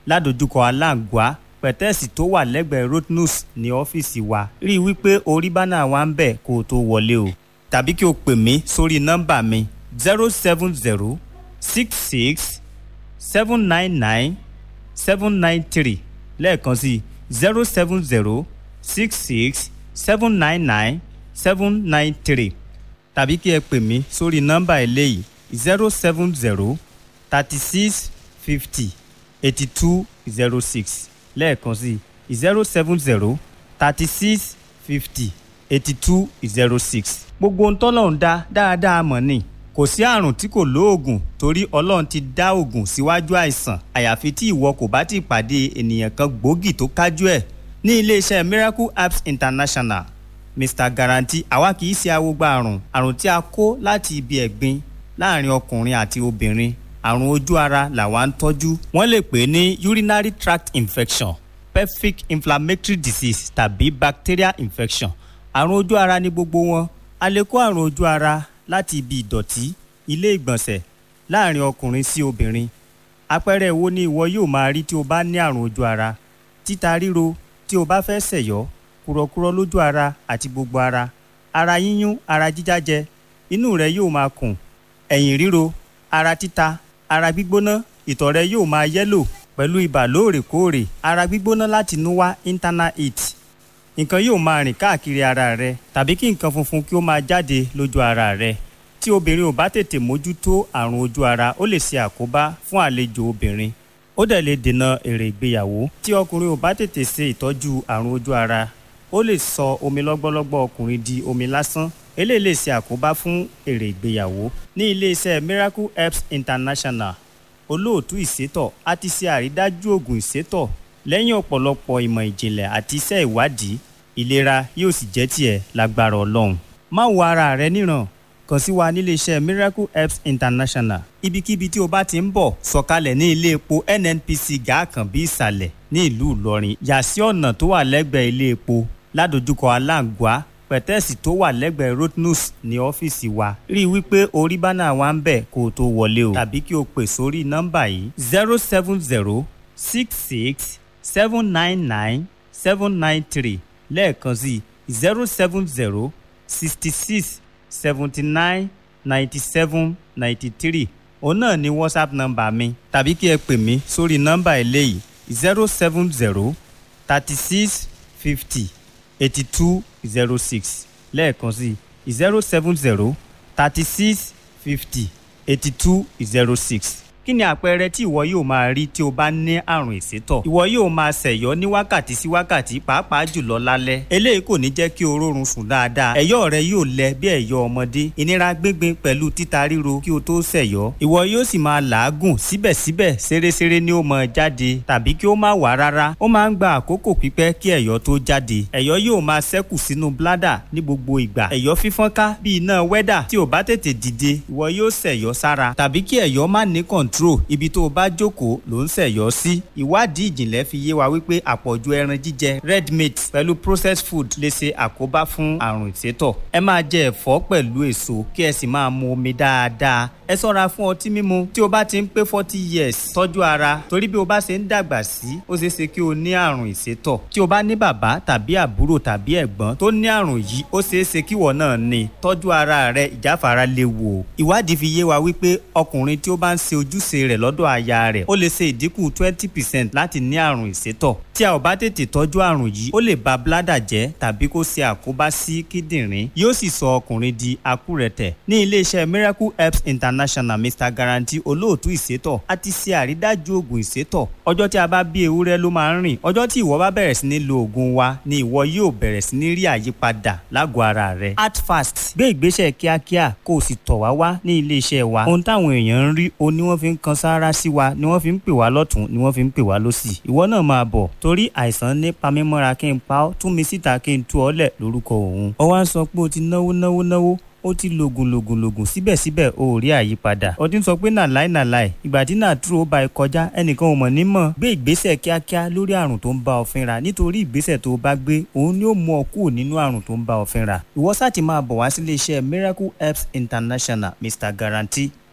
ládojúkọ aláǹgbá pẹ̀tẹ́ẹ̀sì tó wà lẹ́gbẹ̀ẹ́ rotnus ní ọ́fíìsì wa rí i wípé orí bánà wa ń bẹ̀ kó o tó wọlé o tàbí kí o pè mí sórí nọ́mbà mi zero seven zero six six seven nine nine seven nine three lẹ́ẹ̀kan sí zero seven zero six six seven nine nine seven nine three tàbí kí ẹ pè mí sórí nọ́mbà eléyìí zero seven zero thirty six fifty eighty two zero six lẹ́ẹ̀kan sí zero seven zero thirty six fifty eighty two zero six. gbogbo ohun tọ́lọ́run dá dáadáa mọ̀ ni kò sí àrùn tí kò lóògùn torí ọlọ́run ti dá òògùn síwájú àìsàn àyàfi tí ìwọ kò bá ti pàdé ènìyàn kan gbòógì tó kájú ẹ̀ ní iléeṣẹ́ miracle apps international mr guarantee àwa kì í ṣe awogba àrùn àrùn tí a kó láti ibi ẹ̀gbin láàrin ọkùnrin àti obìnrin àrùn ojú ara làwa ń tọ́jú wọ́n lè pè é ní urinary tract infection pelvic inflammatory disease tàbí bacterial infection àrùn ojú ara ní gbogbo wọn a lè kó àrùn ojú ara láti ibi ìdọ̀tí ilé ìgbọ̀nsẹ̀ láàrin ọkùnrin sí obìnrin àpẹẹrẹ wo ni ìwọ yóò máa rí tí o bá ní àrùn ojú ara títa ríro tí o bá fẹ́ ṣẹ̀yọ́ kúrọ̀kúrọ̀ lójú ara àti gbogbo ara ara yíyún ara jíjájẹ inú rẹ yóò máa kùn ẹ̀yìn ríro ara títa ara gbígbóná ìtọ̀ rẹ yóò máa yẹ́lò pẹ̀lú ibà lóòrèkóòrè ara gbígbóná láti inú wá internal heat nǹkan yóò máa rìn káàkiri ara rẹ tàbí kí nǹkan funfun kí ó máa jáde lójú ara rẹ tí obìnrin ò bá tètè mójútó àrùn ojú ara ó lè ṣe àkóbá fún àlejò obìnrin ó dẹ̀ lè dènà èrè ìgbéyàwó tí ọkùnrin ò bá tètè ṣe ìtọ́jú àrùn ojú ara ó lè sọ omi lọ́gbọ́lọ́gbọ́ ọkùnrin di omi lásán eléyìí lè ṣe àkóbá fún èrè ìgbéyàwó ní iléeṣẹ́ miracle herbs international olóòtú ìsétọ̀ a ti ṣe àrídájú oògùn ìsétọ̀ lẹ́yìn ọ̀pọ̀lọpọ̀ ìmọ̀ ìjìnlẹ̀ àti iṣẹ́ ìwádìí ìlera yóò sì jẹ́ tiẹ̀ lágbára ọlọ́run má wo ara rẹ níran kàn sí wa níléeṣẹ́ miracle herbs international ibikíbi tí o bá ti ń bọ̀ sọ̀kalẹ̀ ní ilé epo nnpc gàákànbí ìsàlẹ̀ ní ìlú ìlọrin yà sí ọ̀nà tó wà lẹ́gbẹ̀ẹ́ ilé epo ládojúkọ aláǹgbá pẹ̀tẹ́ẹ̀sì tó wà lẹ́gbẹ̀ẹ́ rotnus ní ọ́fíìsì wa rí i wípé orí bánà wa ń bẹ̀ kó o tó wọlé o tàbí kí o pè sórí nọ́mbà yìí zero seven zero six six seven nine nine seven nine three lẹ́ẹ̀kan sí zero seven zero sixty six seventy nine ninety seven ninety three òun náà ni whatsapp nọ́mbà mi tàbí kí ẹ pè mí sórí nọ́mbà eléyìí zero seven zero thirty six fifty eighty two zero six lẹ́ẹ̀kan sí zero seven zero thirty six fifty eighty two zero six kí ni àpẹẹrẹ tí ìwọ yóò máa rí tí o bá ní àrùn ìsétọ̀ ìwọ yóò máa ṣẹ̀yọ́ ní wákàtí sí wákàtí pàápàá jùlọ lálẹ́ eléyìí kò ní jẹ́ kí o rórun sùn dáadáa ẹ̀yọ́ rẹ yóò lẹ bí ẹ̀yọ́ ọmọdé ìnira gbíngbin pẹ̀lú títa ríro kí o tó ṣẹ̀yọ́ ìwọ yóò sì máa làágùn síbẹ̀síbẹ̀ ṣeréṣeré ni ó máa jáde tàbí kí ó má wà rárá ó máa ń gba àkókò pípẹ́ kí ẹ̀yọ́ tó jáde ẹ̀yọ́ yóò máa ṣẹ́kù sínú bládà ní gbogbo ìgbà ẹ̀yọ́ fífọ́nká bí iná wẹ́dà tí ò bá tètè dìde ìwọ yóò ṣẹ̀yọ́ sára tàbí kí ẹ̀yọ́ má ní control ibi tó o bá jókòó ló ń ṣẹ̀yọ́ sí ìwádìí ìjìnlẹ̀ fi yé wa wípé àpọ̀jù ẹran jíjẹ red meat pẹ̀lú processed food lè ṣe àkóbá fún àrùn ìsétọ̀ ẹ máa jẹ ẹ̀fọ́ pẹ̀lú èso kí ẹ sì máa mu omi dáadáa ẹ ṣọ́ra fún ọtí mímu tí o bá ti ń pé forty years tọ́jú ara torí bí o bá ṣe ń dàgbà sí ó ṣeé ṣe kí o ní àrùn ìsétọ̀ tí o bá ní bàbá tàbí àbúrò tàbí ẹ̀gbọ́n tó ní àrùn yìí ó ṣeé ṣe kí ìwọ náà ní tọ́jú ara rẹ ìjáfara léwu o ìwádìí fi yé wa wípé ọkùnrin tí ó bá ń ṣe ojúṣe rẹ̀ lọ́dọ̀ aya rẹ̀ ó lè ṣe ìdínkù twenty percent láti ní àrùn ìsétọ̀ tí a ò bá tètè tọ́jú àrùn yìí ó lè ba bládà jẹ́ tàbí kó ṣe àkóbá sí kíndìnrín yóò sì sọ ọkùnrin di akúrẹ̀tẹ̀ ní iléeṣẹ́ miracle herbs international mr guarantee olóòtú ìsétọ̀ a ti ṣe àrídájú oògùn ìsétọ̀ ọjọ́ tí a bá bí ewúrẹ́ ló máa ń rìn ọjọ́ tí ìwọ bá bẹ̀rẹ̀ sí ní lo oògùn wa ni ìwọ yóò bẹ̀rẹ̀ sí ní rí àyípadà lágọ̀ọ́ ara rẹ act fast gbé ìgbésẹ̀ kíákíá kó o sì tọ̀ wá wá ní iléeṣẹ́ wa ohun táwọn èèyàn ń rí o ní wọ́n fi ń kan sáárá sí wa ni wọ́n fi ń pè wá lọ́tún ni wọ́n fi ń pè wá lọ́sì ìwọ náà máa bọ̀ torí àìsàn ní pamímọ́ra kí n pa ọ́ tún mi síta kí n tú ọ lẹ̀ lórúkọ òun ọ wá ń sọ pé o ti náwó náwó náwó ó ti lògùn lògùn lògùn síbẹ̀síbẹ̀ o ò rí àyípadà ó ti ń sọ pé nàláì nàláì ìgbà tí nàtúrò bá ẹ kọjá ẹnìkan ò mọ̀ ní mọ̀ gbé ìgbésẹ̀ kíákíá lórí àrùn tó ń bá ọ fínra nítorí ìgbésẹ̀ tó o bá gbé òun ni ó mú ọ kúrò nínú àrùn tó ń bá ọ fínra ìwọ sáà ti máa bọ̀ wá sílé iṣẹ́ miracle herbs international mr guarantee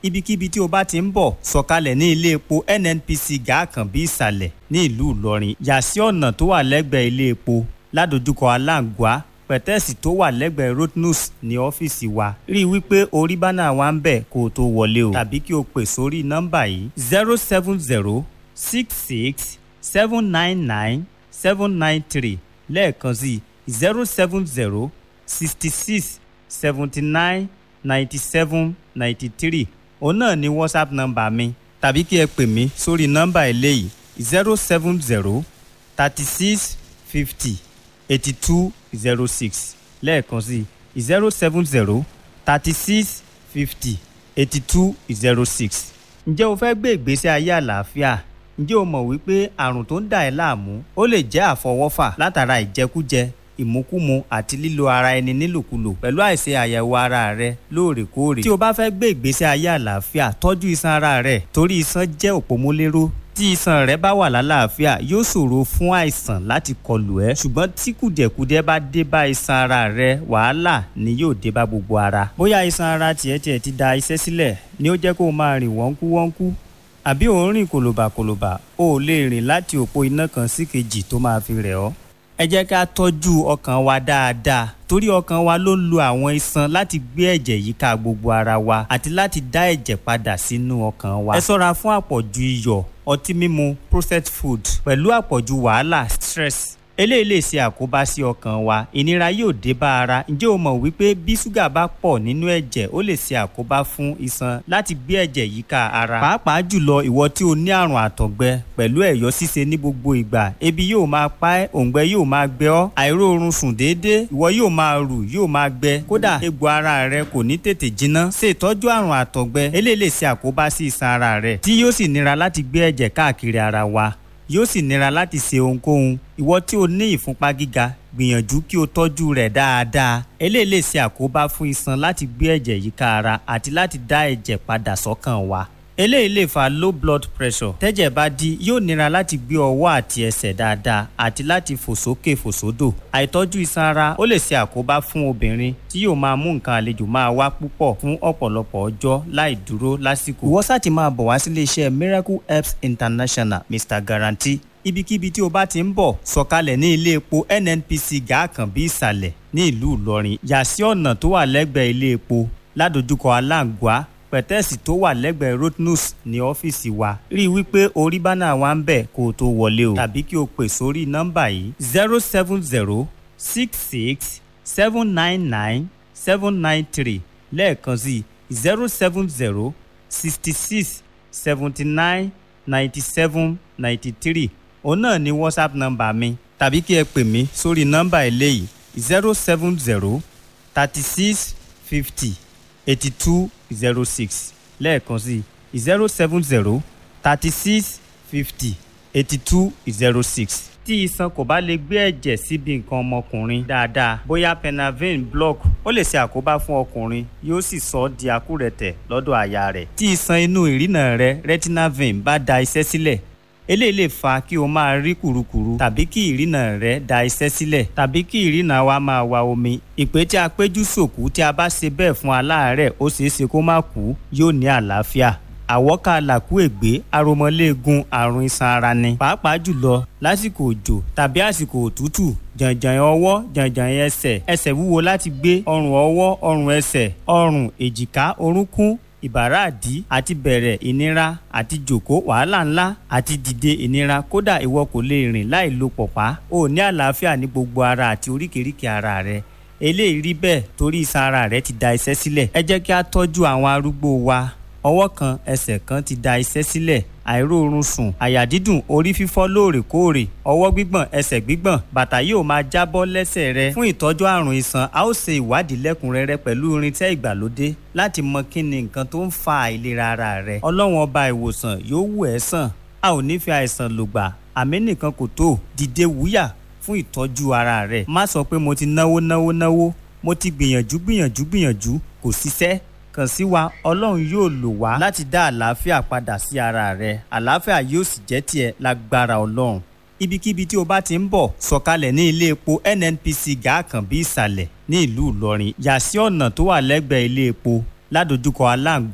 ibikíbi tí o bá ti ń bọ̀ sọ̀kalẹ̀ ní ilé epo nnpc gàákànbí ìsàlẹ̀ ní ìlú ìlọrin yà sí ọ̀nà tó wà lẹ́gbẹ̀ẹ́ ilé epo ládojúkọ aláǹgbá pẹ̀tẹ́ẹ̀sì tó wà lẹ́gbẹ̀ẹ́ rotnus ní ọ́fíìsì wa rí i wípé orí bánà wa ń bẹ̀ kó o tó wọlé o tàbí kí o pè sórí nọ́mbà yìí zero seven zero six six seven nine nine seven nine three lẹ́ẹ̀kan sí zero seven zero sixty six seventy nine ninety seven ninety three òun náà ni whatsapp nọ́mbà mi tàbí kí ẹ pè mí sórí nọ́mbà eléyìí zero seven zero thirty six fifty eighty two zero six lẹ́ẹ̀kan sí zero seven zero thirty six fifty eighty two zero six. ǹjẹ́ o fẹ́ gbé ìgbésí ayé àlàáfíà? ǹjẹ́ o mọ̀ wípé àrùn tó ń dà ẹ́ láàmú ó lè jẹ́ àfọwọ́fà látara ìjẹkújẹ ìmúkúmu àti lílo ara ẹni nílòkulò pẹ̀lú àìṣe àyẹ̀wò ara rẹ lóòrèkóòrè. tí o bá fẹ́ gbé ìgbésí ayé àlàáfíà tọ́jú iṣan ara rẹ torí iṣan jẹ́ òpómúléró tí iṣan rẹ bá wà lálàáfíà yóò ṣòro fún àìsàn láti kọlù ẹ ṣùgbọ́n tí kùdẹ̀kùdẹ̀ bá dé bá iṣan ara rẹ wàhálà ni yóò dé bá gbogbo ara. bóyá iṣan ara tiẹ̀ tiẹ̀ ti da iṣẹ́ sílẹ̀ ni ó jẹ́ kó o máa rìn wọ́nkú wọ́nkú àbí ò ń rìn kòlòbàkòlòbà o ò lè rìn láti òpó iná kan sí kejì tó máa fi rẹ̀ ọ́. ẹ jẹ́ ká tọ́jú ọkàn wa dáadáa torí ọkàn wa ló ń lo àwọn iṣan láti gbé ẹ̀jẹ̀ yíká gbogbo ara wa àti láti dá ẹ̀jẹ̀ padà sínú ọkàn wa. ẹ ṣọ́ra fún àpọ̀jù iyọ̀ ọtí mímu processed food pẹ̀lú àpọ̀jù wàhálà stress eléyìí lè ṣe àkóbá sí ọkàn wa ìnira yóò dé bá ara ǹjẹ́ o mọ̀ wípé bí ṣúgà bá pọ̀ nínú ẹ̀jẹ̀ ó lè ṣe àkóbá fún iṣan láti gbé ẹ̀jẹ̀ yíká ara pàápàá jùlọ ìwọ tí o ní àrùn àtọ̀gbẹ pẹ̀lú ẹ̀yọ́ ṣíṣe ní gbogbo ìgbà ebi yóò máa pa ẹ́ òǹgbẹ yóò máa gbẹ ọ́ àìróorun sùn déédéé ìwọ yóò máa rù yóò máa gbẹ kódà egbò ara rẹ kò ní tètè jiná ṣe ìtọ́jú àrùn àtọ̀gbẹ eléyìí lè ṣe àkóbá sí iṣan ara rẹ tí yóò sì nira láti gbé ẹ̀jẹ̀ káàkiri ara wa yóò sì nira láti ṣe ohunkóhun ìwọ tí o ní ìfúnpá gíga gbìyànjú kí o tọ́jú rẹ̀ dáadáa eléyìí lè ṣe àkóbá fún iṣan láti gbé ẹ̀jẹ̀ yíká ara àti láti dá ẹ̀jẹ̀ padà sọ́kàn wa eléyìí lè fa low blood pressure tẹ́jẹ̀ bá dí yóò nira láti gbé ọwọ́ àti ẹsẹ̀ dáadáa àti láti fò sókè fò sódò àìtọ́jú iṣan ara ó lè ṣe àkóbá fún obìnrin tí yóò máa mú nǹkan àlejò máa wá púpọ̀ fún ọ̀pọ̀lọpọ̀ ọjọ́ láì dúró lásìkò ìwọ sáà ti máa bọ̀ wá sílé iṣẹ́ miracle herbs international mr guarantee ibikíbi tí o bá ti ń bọ̀ sọ̀kalẹ̀ ní ilé epo nnpc gàákànbí ìsàlẹ̀ ní ìlú ìlọrin yà sí ọ̀nà tó wà lẹ́gbẹ̀ẹ́ ilé epo ládojúkọ aláǹgbá pẹ̀tẹ́ẹ̀sì tó wà lẹ́gbẹ̀ẹ́ rotnus ní ọ́fíìsì wa rí i wípé orí bánà wa ń bẹ̀ kó o tó wọlé o tàbí kí o pè sórí nọ́mbà yìí zero seven zero six six seven nine nine seven nine three lẹ́ẹ̀kan sí zero seven zero sixty six seventy nine ninety seven ninety three òun náà ni whatsapp nọ́mbà mi tàbí kí ẹ pè mí sórí nọ́mbà eléyìí zero seven zero thirty six fifty eighty two zero six lẹ́ẹ̀kan sí zero seven zero thirty six fifty eighty two zero six. tí iṣan kò bá lè gbé ẹ̀jẹ̀ síbi nǹkan ọmọkùnrin dáadáa bóyá penavin block ó lè ṣe àkóbá fún ọkùnrin yóò sì sọ ọ́ di akúrẹ̀tẹ̀ lọ́dọ̀ àyà rẹ̀. tí iṣan inú ìrìnà rẹ retinal vein bá da iṣẹ́ sílẹ̀ eléyìí lè fa kí o máa rí kùrukùru tàbí kí ìrìnà rẹ da iṣẹ́ sílẹ̀ tàbí kí ìrìnà wa máa wa omi ìpè tí a péjú sòkú tí a bá ṣe bẹ́ẹ̀ fún aláàárẹ̀ ó ṣeé ṣe kó má kú yóò ní àlàáfíà àwọ́ká làkúègbé aromọléegun àrùn iṣan ara ni pàápàá jùlọ lásìkò òjò tàbí àsìkò òtútù jàǹjàǹ ọwọ́ jàǹjàǹ ẹsẹ̀ ẹsẹ̀ wúwo láti gbé ọrùn ọwọ́ ọrùn ẹsẹ̀ ọrùn èjìká orúnkún ìbàrá àdí àti bẹ̀rẹ̀ ìnira àti jòkó wàhálà ńlá àti dìde ìnira kódà ìwọ kò lè rìn láì lo pọ̀pá o ní àlàáfíà ní gbogbo ara àti oríkèéríkèé ara rẹ eléyìí rí bẹ́ẹ̀ torí iṣan ara rẹ ti da iṣẹ́ sílẹ̀ ẹ jẹ́ kí a tọ́jú àwọn arúgbó wa ọwọ́ kan ẹsẹ̀ kan ti da iṣẹ́ sílẹ̀ àìróorun sùn àyà dídùn orí fífọ́ lóòrèkóòrè ọwọ́ gbígbọ̀n ẹsẹ̀ gbígbọ̀n bàtà yóò máa jábọ́ lẹ́sẹ̀ rẹ fún ìtọ́jú àrùn iṣan a ó ṣe ìwádìí lẹ́kùnrẹ́rẹ́ pẹ̀lú irinṣẹ́ ìgbàlódé láti mọ kí ni nǹkan tó ń fa àìlera ara rẹ ọlọ́run ọba ìwòsàn yóò wù ẹ́ sàn a ò ní fi àìsàn lògbà àmì nìkan kò tó dìde wúyà fún ìtọ́jú ara rẹ má sọ pé mo ti náwó náwó náwó mo ti gbìyànjú gbìyànjú gbìyànjú kò ṣiṣẹ́ kàn sí wa ọlọ́run yóò lò wá láti dá àlàáfíà padà sí ara rẹ àlàáfíà yóò sì jẹ́ tiẹ̀ lágbára ọlọ́run ibikíbi tí o bá ti ń bọ̀ sọ̀kalẹ̀ ní ilé epo nnpc gàákànbí ìsàlẹ̀ ní ìlú ìlọrin yà sí ọ̀nà tó wà lẹ́gbẹ̀ẹ́ ilé epo ládojúkọ aláǹgbá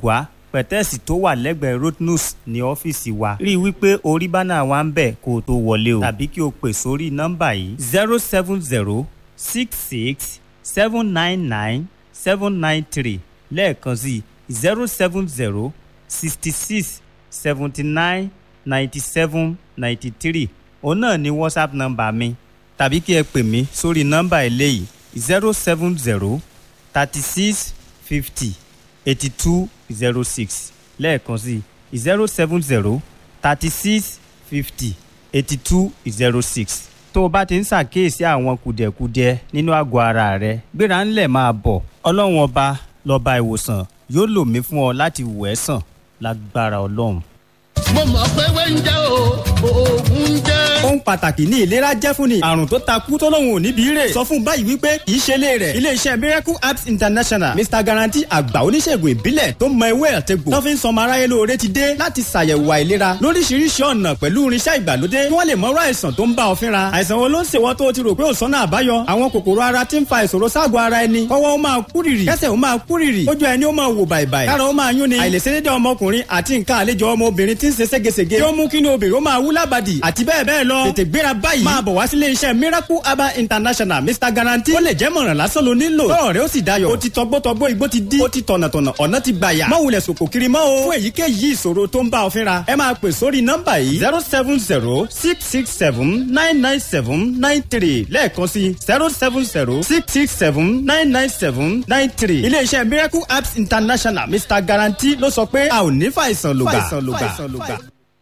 pẹ̀tẹ́ẹ̀sì tó wà lẹ́gbẹ̀ẹ́ rotnus ní ọ́fíìsì wa rí i wípé orí bánà wa ń bẹ̀ kó o tó wọlé o tàbí kí o pè sórí nọ́mbà yìí zero seven zero six six seven nine nine seven nine three lẹ́ẹ̀kan sí zero seven zero sixty six seventy nine ninety seven ninety three òun náà ni whatsapp nọ́mbà mi tàbí kí ẹ pè mí sórí nọ́mbà eléyìí zero seven zero thirty six fifty eighty two zero six lẹ́ẹ̀kan sí zero seven zero thirty six fifty eighty two zero six tó o bá ti ń ṣàkíyèsí àwọn kùdẹ̀kudiẹ nínú àgọ́ ara rẹ gbéra ńlẹ̀ máa bọ̀ ọlọ́run ọba lọ́ba ìwòsàn yóò lò mí fún ọ láti wò ẹ́ sàn lágbára ọlọ́run. mo mọ̀ pé wẹ́ńjẹ́ o oògùn jẹ́. ohun pàtàkì ní ìlera jẹ́ fún ni àrùn tó takú tó lóun ò níbi rè sọ fún báyìí wípé kì í ṣe ilé rẹ̀ iléeṣẹ́ miracle apps international mr guarantee àgbà oníṣègùn ìbílẹ̀ tó mọ ewé àtẹ̀gbò tó fi ń sọmọ aráyé lóore ti dé láti ṣàyẹ̀wò àìlera lóríṣiríṣi ọ̀nà pẹ̀lú irinṣẹ́ ìgbàlódé kí wọ́n lè mọ̀rọ̀ àìsàn tó ń bá ọ fínra àìsàn wo ló ń ṣèwọ́ tó o ti rò pé ò sọ́nà àbáyọ àwọn kòkòrò ara ti ń fa ìṣòro ságọ̀ ara ẹni kọ́wọ́ ó máa kúrìrì kẹ́sẹ̀ ó máa kúrìrì ojú ẹni ó máa wò bàìbàì kára ó máa yún ni àìlèṣedédé ọmọkùnrin àti nǹkan àlejò ọmọbìnrin ti ń ṣe ségesège tí ó mú kí ni obìnrin ó máa wú lábàdì àti bẹ́ẹ̀ bẹ́ẹ̀ lọ tètè gbéra báyìí máa bọ̀ wá sílé iṣẹ́ miracle herbal international mr guarantee ó lè jẹ́ mọ̀ràn lásán ló nílò tọ́rọ̀ rẹ ó sì dayọ̀ ó ti tọgbọ́tọgbọ́ igbó ti dí ó ti tọ̀nàtọ̀nà ọ̀nà ti gbàyà má wulẹ̀ sòkò kiri mọ́ o fún èyíkéyìí ìṣòro tó ń bá ọ fínra ẹ máa pè sórí nọ́mbà yìí zero seven zero six six seven nine nine seven nine three lẹ́ẹ̀kan sí zero seven zero six six seven nine nine seven nine three iléeṣẹ́ miracle apps international mr guarantee ló sọ pé a ò ní fàìsàn lògbà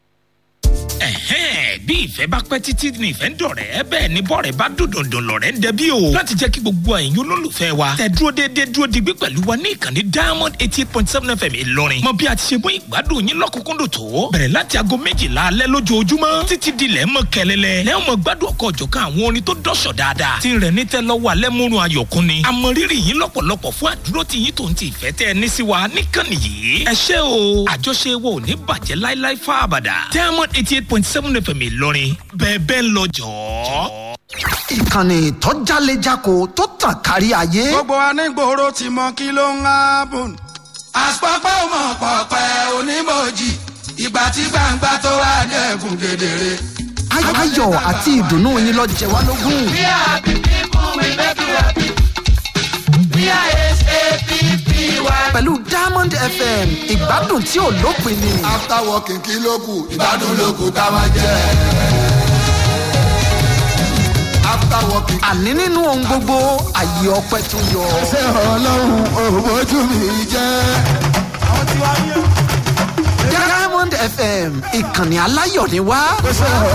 ẹ̀hẹ́n bí ìfẹ́ bá pẹ́ títí ní ìfẹ́ ń dọ̀rẹ́ bẹ́ẹ̀ ni bọ́ọ̀rẹ́ bá dòdòdò lọ̀rẹ́ ń dẹbí o láti jẹ́ kí gbogbo ẹ̀yin olólùfẹ́ wa tẹ dúró déédéé dúró digbí pẹ̀lú wa ní ìkànnì diamond eighty eight point seven fm ìlọrin mọ bí a ti ṣe mú ìgbádùn yín lọ́kùnkúndùn tó bẹ̀rẹ̀ láti aago méjìlá alẹ́ lójoojúmọ́ títí di lẹ́ mọ́ kẹlẹ́lẹ́ lẹ́yìn mọ́ gbádùn ọkọ̀ ọ̀jọ̀kan àwọn orin tó dọ̀ṣọ̀ dáadáa ti rẹ̀ ní tẹ́ lọ́wọ́ alẹ́ múrun ayọ̀kún ni àmọ̀rírì yín lọ́pọ̀lọpọ̀ fún àdúró tí yín tó ń ti ìfẹ́ tẹ́ ẹ ní sí wa níkànnì yìí ẹ ṣé o àjọṣe wo ò ní bàjẹ́ láíláí fáabàdà diamond eighty eight point seven fm ìlọrin bẹ́ẹ̀ bẹ́ẹ̀ lọ jọ̀ọ́. ìkànnì tó jálejako tó tàn kárí ayé. gbogbo anígboro ti mọ kí ló ń hábùn. àpapọ̀ ọmọ pọ̀pẹ́ onímọ̀jì ìgbà tí gbangba tó wà dẹ́kun kedere. Ay- ayọ̀ àti ìdùnnú yín lọ jẹ wá lógún. We are happy people, we make you happy. We are S-A-P-P-Y. pẹ̀lú diamond fm ìgbádùn tí ò lópin ni. after working kí ló kù ìgbádùn ló kù ká máa jẹ. after working. àní nínú ohun gbogbo àyè ọpẹ tó yọ. ṣé ọlọ́run òbójú mi jẹ́. diamond fm ìkànnì aláyọ̀ ni wá. ṣé